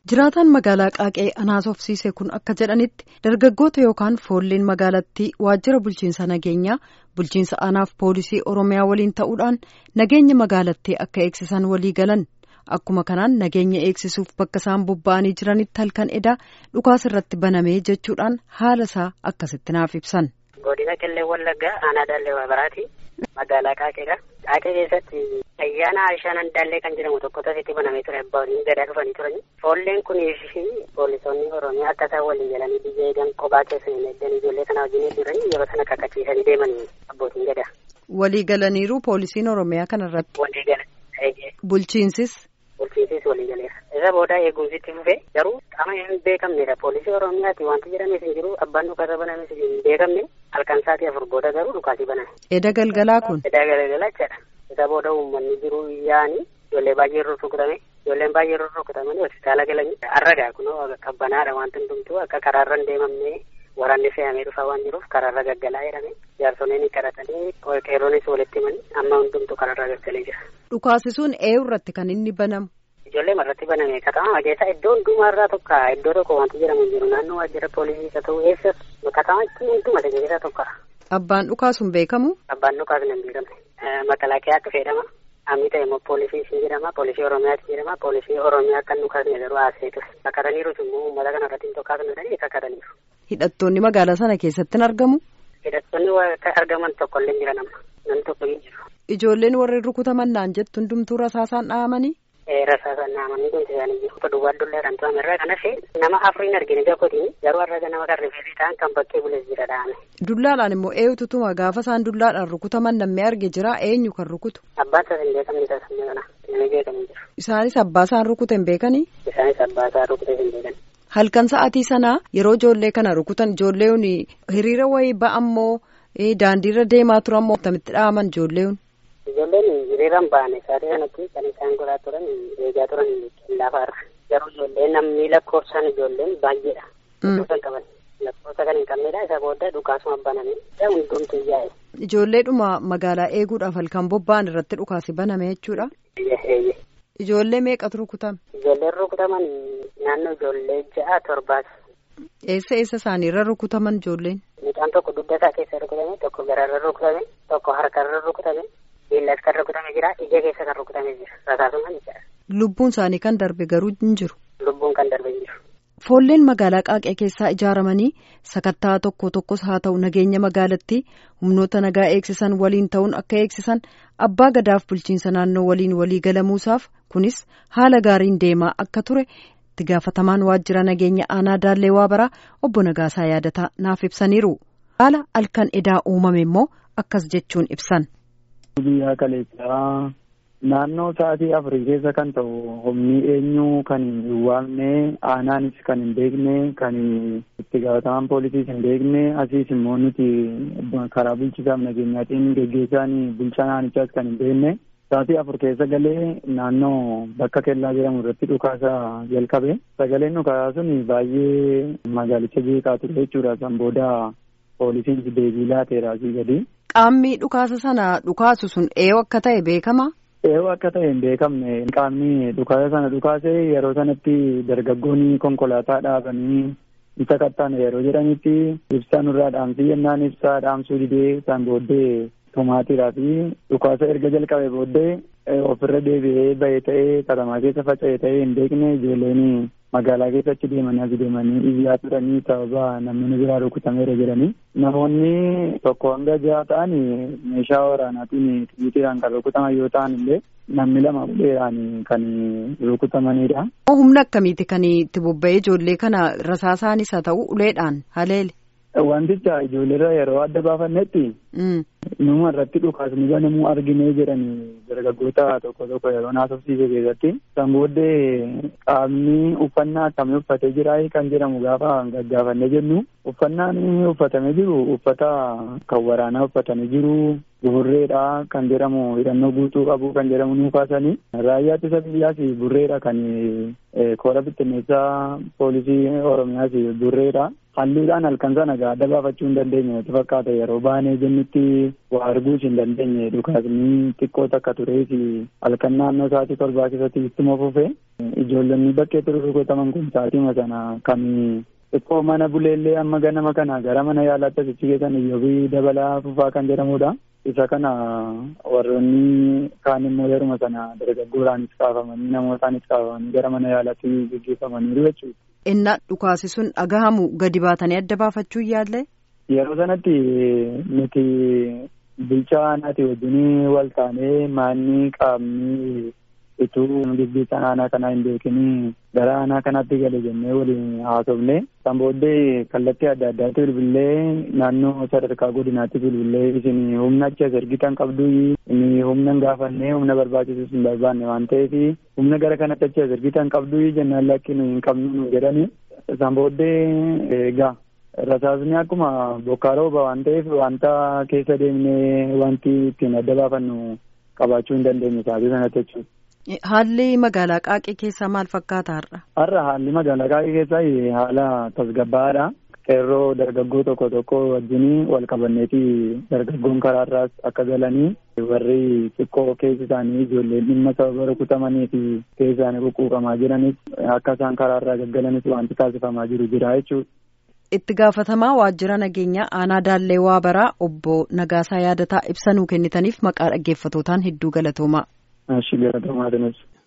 Jiraataan magaalaa Qaaqee Anaasofsiise kun akka jedhanitti dargaggoota yookaan foolleen magaalattii waajjira bulchiinsa nageenyaa bulchiinsa aanaaf poolisii Oromiyaa waliin ta'uudhaan nageenya magaalattii akka eegsisan walii galan akkuma kanaan nageenya eegsisuuf bakka isaan bobba'anii jiranitti halkan edaa dhukaas irratti banamee jechuudhaan haala isaa akkasitti naaf ibsan. Godina Qillee Wallaggaa aanaa Daallee Waabaraati. Magaalaa Qaaqeedha. Qaaqee keessatti ayyaana Aishaan Daallee kan jedhamu tokko tasitti banamee ture abbaan gadaa dhufanii turani. Foolleen kunii fi poolisoonni Oromiyaa akka isaan waliin galanii biyya eegan kophaa keessa hin eeggan ijoollee kana wajjin jiranii yeroo sana kakachiisanii deemanii abbootiin gadaa. Walii galaniiru poolisiin Oromiyaa kanarratti. Walii galan. Bulchiinsis. Bulchiinsis walii galeera. Isa booda eegumsitti fufee garuu qaama hin beekamnedha. Poolisii Oromiyaati wanti jedhames hin jiru abbaan dhukaasa banames hin beekamne halkan sa'aatii afur booda garuu dhukaasii baname. Eda galgalaa kun. Eda galgalaa jedha. Isa booda uummanni jiru yaa'anii ijoollee baay'ee rurrukutame ijoolleen baay'ee rurrukutamanii hospitaala galanii arragaa kunoo qabbanaadha wanti hundumtuu akka karaarra hin deemamne waraanni fe'amee dhufaa waan jiruuf karaarra gaggalaa jedhame jaarsoliin kadhatanii qeerroonis walitti himanii amma hundumtuu karaarra gaggalee jira. Dhukaasisuun eenyu irratti kan inni banamu. Ijoollee marratti baname katama keessa iddoo hundumarraa tokko iddoo tokko wanti jedhamu jiru naannoo waajjira poolisii haa ta'u eessas katama hunduma keessaa tokko. Abbaan dhukaasuun beekamu. Abbaan dhukaasuun hin beekamne. Makalaakiyaatti fayyadama. Amni ta'e immoo poolisii siin jedhama. Poolisii Oromiyaatti jedhama. Poolisii Oromiyaa kan dhukaasne garuu haaseetu. Kakataniiru immoo uummata kana irratti hin tokkaasne jedhanii kakataniiru. Hidhattoonni magaalaa sana keessatti hin argamu. Hidhattoonni argaman tokko illee jiran amma. Namni tokko hin jiru. Ijoolleen warri rukutaman naan jettu hundumtuu rasaasaan dhahamanii. Rasaasaan dhahamanii kun isaanii jiru. Duwwaa dulleedhaan tu'ame irraa kanas nama afuriin argine tokkotiin garuu har'a nama kan rifeensi ta'an kan bakkee bules jira dhahame. Dullaadhaan immoo eenyutu tuma gaafa isaan dullaadhaan rukutaman namni arge jira eenyu kan rukutu. Abbaan isaas hin beekamne taasifamu kana namni beekamu jiru. Isaanis abbaa isaan rukute hin beekanii. Isaanis abbaa isaan rukute hin beekan. Halkan sa'aatii sanaa yeroo ijoollee kana rukutan ijoolleen hiriira wayii ba'ammoo daandiirra deemaa turan moo akkamitti dhahaman ijoolleen. Ijoolleen hiriiraan ba'an sa'aatii sanatti kan isaan godhaa turan eegaa turan laafaarra. Garuu ijoolleen namni lakkoofsaan ijoolleen baay'eedha. Lakkoofsaan qaban. Lakkoofsa kan hin qabnedha isa booda dhukaasuma baname. Hundumtuu yaa'e. Ijoolleedhuma magaalaa eeguudhaaf halkan bobba'an irratti dhukaasi baname jechuudha. Ijoollee meeqatu rukutame? Ijoolleen rukutaman naannoo ijoollee ja'a torbaati. Eessa eessa isaaniirra rukutaman ijoolleen? Mucaan tokko dugda isaa keessa rukutame, tokko gararra rukutame, tokko harkarra rukutame, miillas kan rukutame jira, ija keessa kan rukutame jira. Rasaasumaan jira. Lubbuun isaanii kan darbe garuu hin jiru. Lubbuun kan darbe hin jiru. Foolleen magaalaa Qaaqee keessaa ijaaramanii sakattaa tokko tokkos haa ta'u nageenya magaalattii humnoota nagaa eegsisan waliin ta'uun akka eegsisan abbaa gadaaf bulchiinsa naannoo waliin walii galamuusaaf kunis haala gaariin deemaa akka ture itti gaafatamaan waajjira nageenya aanaa Daallee Waabaraa obbo Nagaasaa yaadataa naaf ibsaniiru. Haala halkan edaa uumame immoo akkas jechuun ibsan. Biyyaa kaleessaa naannoo sa'aatii afurii keessa kan ta'u humni eenyu kan hin waamne aanaanis kan hin beekne kan itti gaafatamaan poolisiis hin beekne asiis immoo nuti karaa bulchisaaf nageenyaatiin geggeessaan bulchaa naannichaas kan hin beekne sa'aatii afur keessa galee naannoo bakka kellaa jedhamu irratti dhukaasa jalqabe sagaleen dhukaasaa sun baay'ee magaalicha jeeqaa ture jechuudha san booda poolisiin deebii laateera asii gadi. Qaamni dhukaasa sana dhukaasu sun eenyu akka ta'e beekama. Eenyu akka ta'e hin beekamne qaamni dhukaasa sana dhukaase yeroo sanatti dargaggoonni konkolaataa dhaabanii isa qaxxaane yeroo jedhanitti ibsaa nurraa dhaamsii jennaan ibsaa dhaamsuu didee isaan booddee tomaatiidhaa fi dhukaasa erga jalqabe booddee ofirra deebi'ee bahee ta'ee katamaa keessa faca'ee ta'ee hin beekne ijoolleen magaalaa keessa achi deemanii as deemanii iyyaa turanii sababa namni biraa rukutameera jedhanii namoonni tokko hanga jaha ta'an meeshaa waraanaatiin xiyyiitiidhaan kan rukutaman yoo ta'an illee namni lama uleedhaan kan rukutamanidha. Humna akkamiiti kan itti bobba'ee ijoollee kana rasaasaanis haa ta'u uleedhaan haleele. Wanticha ijoolleerra yeroo adda baafannetti numa irratti dhukaasni banamuu arginee jedhanii dargaggoota tokko tokko yeroo naasofsiise keessatti san booddee qaamni uffannaa akkamii uffatee jira kan jedhamu gaafa gaggaafannee jennu uffannaan uffatamee jiru uffata kan waraanaa uffatanii jiru burreedha kan jedhamu hidhannoo guutuu qabu kan jedhamu nuu kaasanii raayyaa ittisa biyyaas burreedha kan koora bittinneessaa poolisii oromiyaas burreedha halluudhaan halkan sana gaa adda baafachuu hin dandeenye natti fakkaata yeroo baanee jennutti waa arguus hin dandeenye dhukaasni xiqqoo takka turee fi halkan naannoo sa'aatii torbaa keessatti ittuma fufe ijoollonni bakkee ture rukutaman kun sa'aatima sana kan xiqqoo mana buleellee amma ganama kana gara mana yaalaatti asichi keessan iyyoobii dabalaa fufaa kan jedhamudha. isa kana warroonni kaan immoo yeruma sana dargaggoodhaanis kaafamanii namootaanis kaafamanii gara mana yaalaatti gaggeeffamaniiru jechuudha. Innaa dhukaasi sun dhagahamu gadi baatanii adda baafachuu yaalle? Yeroo sanatti nuti bulchaa aanaati wajjin wal taanee maanni qaamni ituu gaggeessan aanaa kanaa hin beekinii gara aanaa kanaatti gale jennee waliin haasofne kan booddee kallattii adda addaatti bilbilee naannoo sadarkaa godinaatti bilbilee isin humna achi as ergitan qabdu inni humna hin gaafanne humna barbaachisus hin barbaanne waan ta'eef humna gara kanatti achi as ergitan qabdu jennaan lakki nu hin qabnu nu jedhani san booddee egaa rasaasni akkuma bokkaa rooba waan ta'eef wanta keessa deemnee wanti ittiin adda baafannu qabaachuu hin dandeenye taatee sanatti jechuudha. Haalli magaalaa Qaaqee keessaa maal fakkaata har'a? Har'a haalli magaalaa Qaaqee keessaa haala tasgabbaa'aadha. Qeerroo dargaggoo tokko tokko wajjin wal qabanneeti dargaggoon karaarraas akka galanii warri xiqqoo keessi isaanii ijoolleen dhimma sababa rukutamanii fi keessi isaanii quqquuqamaa jiranis akka isaan karaarraa gaggalanis wanti taasifamaa jiru jira jechuudha. Itti gaafatamaa waajjira nageenyaa aanaa Daallee Waabaraa obbo Nagaasaa Yaadataa ibsa nuu kennitaniif maqaa dhaggeeffatootaan hedduu galatoomaa. Ashi galatoomaa